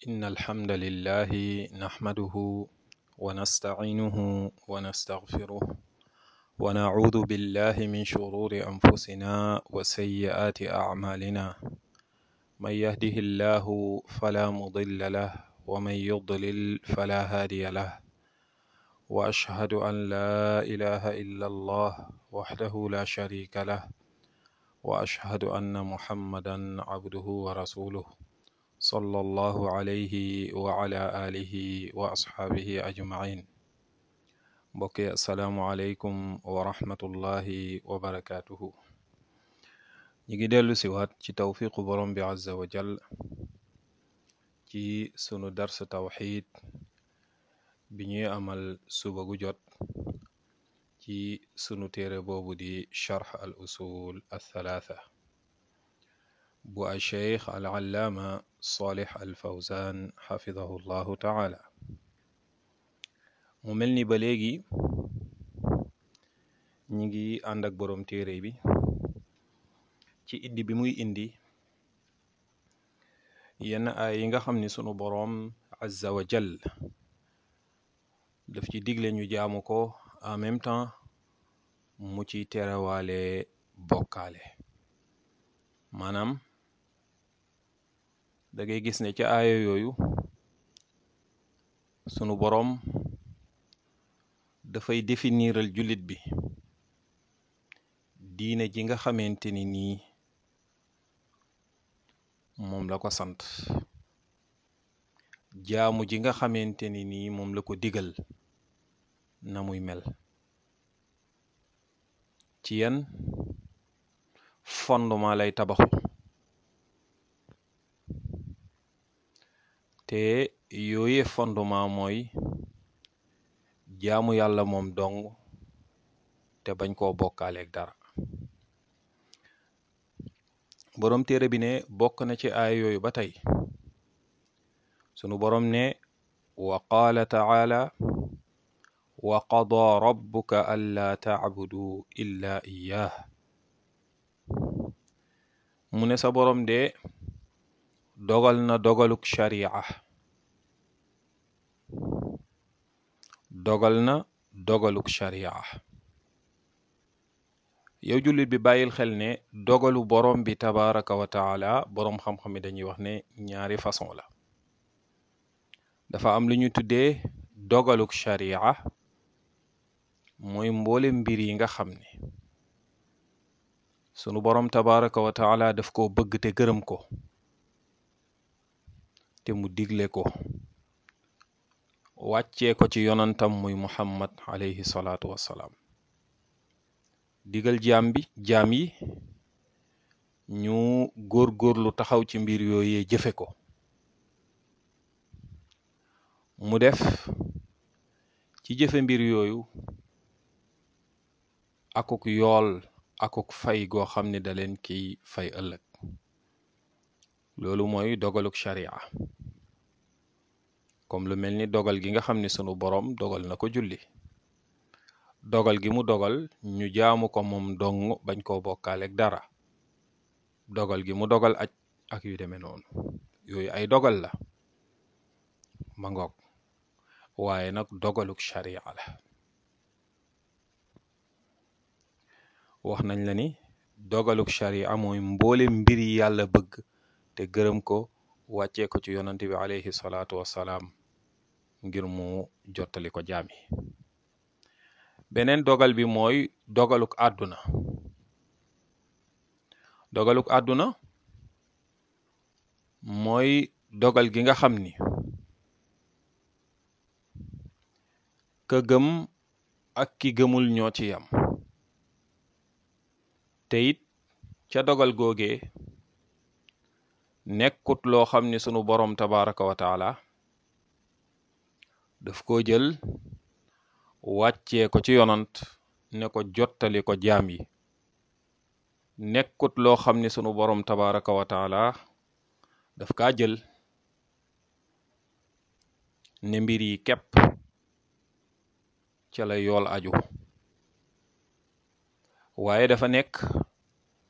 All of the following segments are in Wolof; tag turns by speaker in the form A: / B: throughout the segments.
A: إن الحمد لله نحمده ونستعينه ونستغفره ونعوذ بالله من شرور أنفسنا وسيئات أعمالنا من يهده الله فلا مضل له ومن يضلل فلا هادي له وأشهد أن لا إله إلا الله وحده لا شريك له وأشهد أن محمدا عبده ورسوله صلى الله عليه وعلى آله وأصحابه أجمعين mbokki asalaamualeykum wa rahmatullahi wa barakaatuhu ñi ngi dellu siwaat ci tawfiqu borom bi azza wa jal ci sunu dars tawxid bi ñuy amal suba gu jot ci sunu téere boobu di charx al usul althalatha bu al cheikh al allaama salih al fawzan xafidahu llahu taala mu mel ni ba léegi ñi ngi ànd ak boroom téere bi ci indi bi muy indi yenn ay yi nga xam ni sunu boroom azza wa jal daf ci digle ñu jaamu ko en même temps mu ci terewaale bokkaale maanaam da ngay gis ne ca aaya yooyu sunu boroom dafay définiral jullit bi diine ji nga xamante ni nii moom la ko sant jaamu ji nga xamante ni nii moom la ko digal na muy mel ci yan fondement lay tabaxu te yooye fondement mooy jaamu yàlla moom dong te bañ koo bokkaaleeg dara boroom téere bi ne bokk na ci aay yooyu ba tey sunu boroom ne wa qaala taala wa qadaa rabbuka allaa tacbudu illa iyaah mu ne sa boroom de dogal na dogaluk sharia dogal na dogaluk sharia yow jullit bi bàyyil xel ne dogalu borom bi tabaraka wa taala boroom xam-xam yi dañuy wax ne ñaari façon la dafa am lu ñu tuddee dogaluk sharia mooy mboole mbir yi nga xam ne sunu boroom tabaraka wa taala daf koo bëgg te gërëm ko te mu digle ko wàccee ko ci yonantam muy muhammad alayhi salaatu wassalaam digal jaam bi jaam yi ñu góor-góorlu taxaw ci mbir yooyee jëfe ko mu def ci jëfe mbir yooyu akuk yool akuk fay goo xam ne da leen kiy fay ëllëg loolu mooy dogaluk sharia comme lu mel ni dogal gi nga xam ne sunu boroom dogal na ko julli dogal gi mu dogal ñu jaamu ko moom dong bañ koo bokkaaleeg dara dogal gi mu dogal aj ak yu demee noonu yooyu ay dogal la ma ngoog waaye nag dogaluk sharia la wax nañ la ni dogaluk sharia mooy mboole mbir yi yàlla bëgg te gërëm ko wàccee ko ci yonante bi alayhi salaatu wassalaam ngir mu jottali ko jaami beneen dogal bi mooy dogaluk àdduna dogaluk àdduna mooy dogal gi nga xam ni ka gëm ak ki gëmul ñoo ci yam te it ca dogal googee nekkut loo xam ni sunu boroom tabaraka wa taala daf ko jël wàccee ko ci yonant ne ko jottali ko jaam yi nekkut loo xam ni sunu boroom tabaraka wa taala daf kaa jël ne mbir yi képp ca la yool aju waaye dafa nekk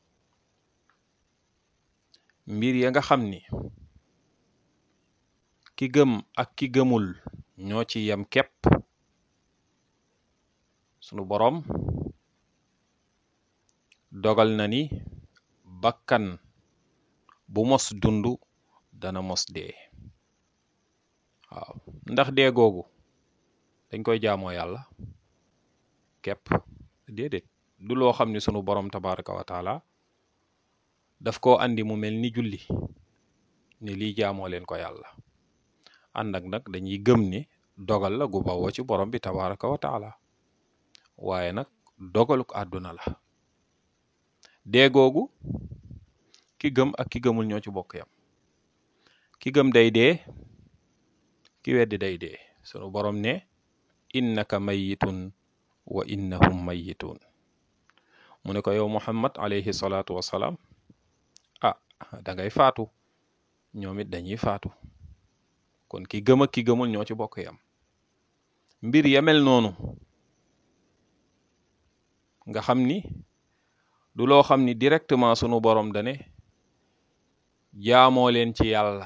A: mbir ya nga xam ni ki gëm ak ki gëmul ñoo ci yem képp sunu boroom dogal na ni bakkan bu mos dund dana mos dee waaw ndax dee googu dañ koy jaamoo yàlla képp déedéet du loo xam ni sunu boroom tabaraka wa taala daf koo andi mu mel ni julli ni lii jaamoo leen ko yàlla ànd ak nag dañuy gëm ni dogal la gu bawoo ci borom bi tabaraka wa taala waaye nag dogaluk àdduna la dee googu ki gëm ak ki gëmul ñoo ci bokk yam ki gëm day dee ki weddi day dee sunu borom ne innaka mayitun wa innahum mayitun mu ne ko yow muhammad alayhi salaatu wassalaam ah da ngay faatu ñoom it dañuy faatu kon ki gëm ak ki gëmul ñoo ci bokk yam mbir yamel noonu nga xam ni du loo xam ni directement sunu borom dane jaamoo leen ci yàlla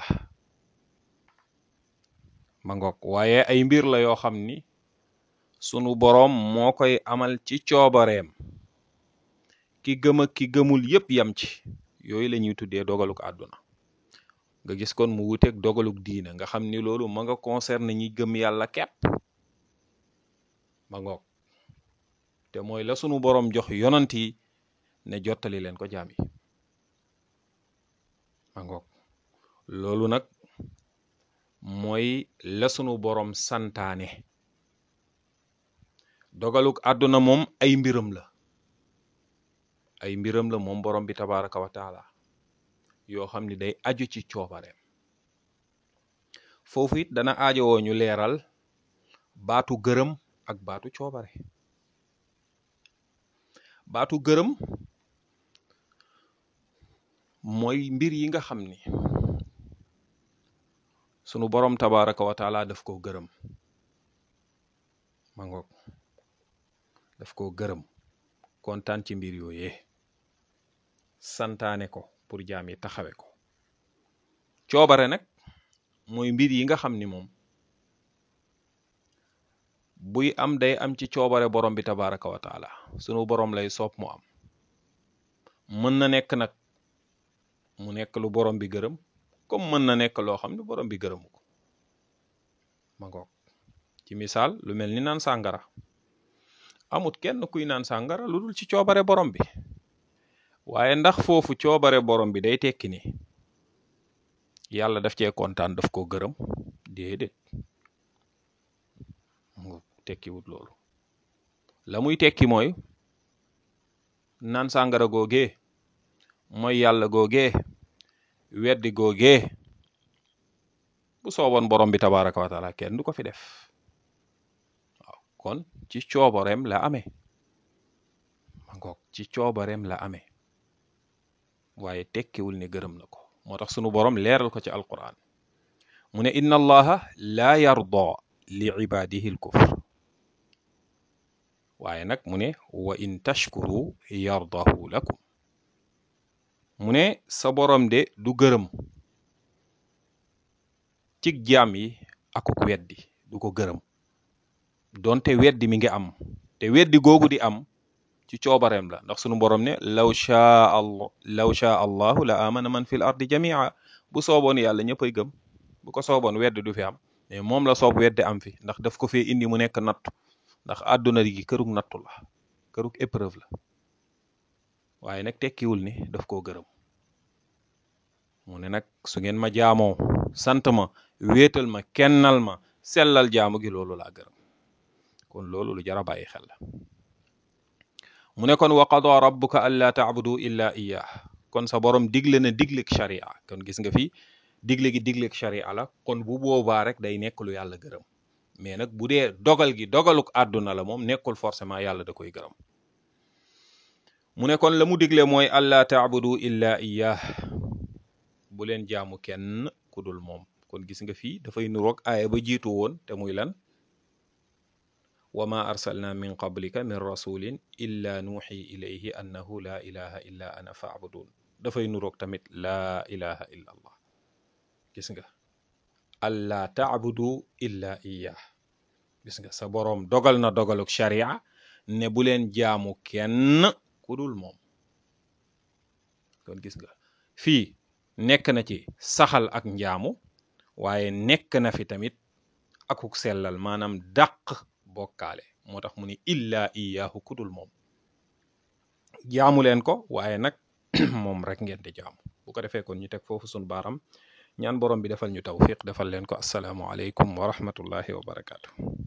A: ma ngoog waaye ay mbir la yoo xam ni sunu boroom moo koy amal ci coobareem ki gëm ak ki gëmul yépp yam ci yooyu la ñuy tuddee dogaluk àdduna nga gis kon mu wuteeg dogaluk diina nga xam ni loolu ma nga concerne ñi gëm yàlla kepp ma ngoog te mooy la sunu boroom jox yonant yi ne jottali leen ko jaam yi ma ngoog loolu nag mooy la sunu boroom santaane dogaluk àdduna moom ay mbiram la ay mbiram la moom borom bi tabaraka wa taala yoo xam ni day aju ci coobareem foofu it dana aajowoo ñu leeral baatu gërëm ak baatu coobare baatu gërëm mooy mbir yi nga xam ni sunu borom tabaraka wa taala daf koo gërëm ma ngoog daf koo gërëm kontaan ci mbir yooyee santaane ko pour jaam yi taxawe ko coobare nag mooy mbir yi nga xam ni moom buy am day am ci coobare borom bi tabaraka wa taala sunu borom lay soob mu am mën na nekk nag mu nekk lu borom bi gërëm comme mën na nekk loo xam ne borom bi gërëmu ko ma ngoog ci misaal lu mel ni naan sàngara amut kenn kuy naan sàngara lu dul ci coobare borom bi waaye ndax foofu coobare borom bi day tekki ni yàlla daf cee kontaan daf ko gërëm déedéet mu tekkiwut loolu la muy tekki mooy naan sàngara googee mooy yàlla googee weddi googee bu sooboon borom bi tabaraka wa taala kenn du ko fi def waaw kon ci coobareem la amee ma ngoog ci coobareem la amee waaye tekkiwul ne gërëm na ko moo tax sunu borom leeral ko ci alquran mu ne inna allaha laa yarda li ibadihi l kufr waaye nag mu ne wa in tashkuru yardahu lakum mu ne sa borom de du gërëm cig jaam yi akuk weddi du ko gërëm donte weddi mi ngi am te weddi googu di am ci coobareem la ndax sunu borom ne law shaa allah law shaa allahu la amana man fil ardi jamia bu sooboon yàlla ñëppay gëm bu ko sooboon weddi du fi am mais moom la soob weddi am fi ndax daf ko fee indi mu nekk nattu ndax àdduna gi kërug nattu la kërug épreuve la waaye nag tekkiwul ni daf koo gërëm mu ne nag su ngeen ma jaamoo sant ma wéetal ma kennal ma sellal jaamu gi loolu laa gërëm kon loolu lu jar a bàyyi xel la mu ne kon wa qada rabbuka allaa taabudu illa iyyah kon sa borom digle na digleeg sharia kon gis nga fi digle gi digleeg sharia la kon bu boobaa rek day nekk lu yàlla gërëm mais nag bu dee dogal gi dogaluk àdduna la moom nekkul forcément yàlla da koy gërëm mu ne kon la mu digle mooy allaa taabudu illa iyyah bu leen jaamu kenn ku dul moom kon gis nga fii dafay nuroog aaya ba jiitu woon te muy lan wa ma arsalna min qablika min rasulin illa nuuxi ilayhi annahu laa ilaha illa ana faabudun dafay nuroog tamit laa ilaha illa allah gis nga alla taabudu illa iyah gis nga sa boroom dogal na dogaluk sharia ne bu leen jaamu kenn ku dul moom kon gis nga fii nekk na ci saxal ak njaamu waaye nekk na fi tamit akuk sellal maanaam dàq bokkaale moo tax mu ni illa iyahu ku dul moom jaamu leen ko waaye nag moom rek ngeen di jaamu bu ko defee kon ñu teg foofu sun baaram ñaan borom bi defal ñu tawfiq defal leen ko asalaamu aleykum wa rahmatullahi wa barakaatu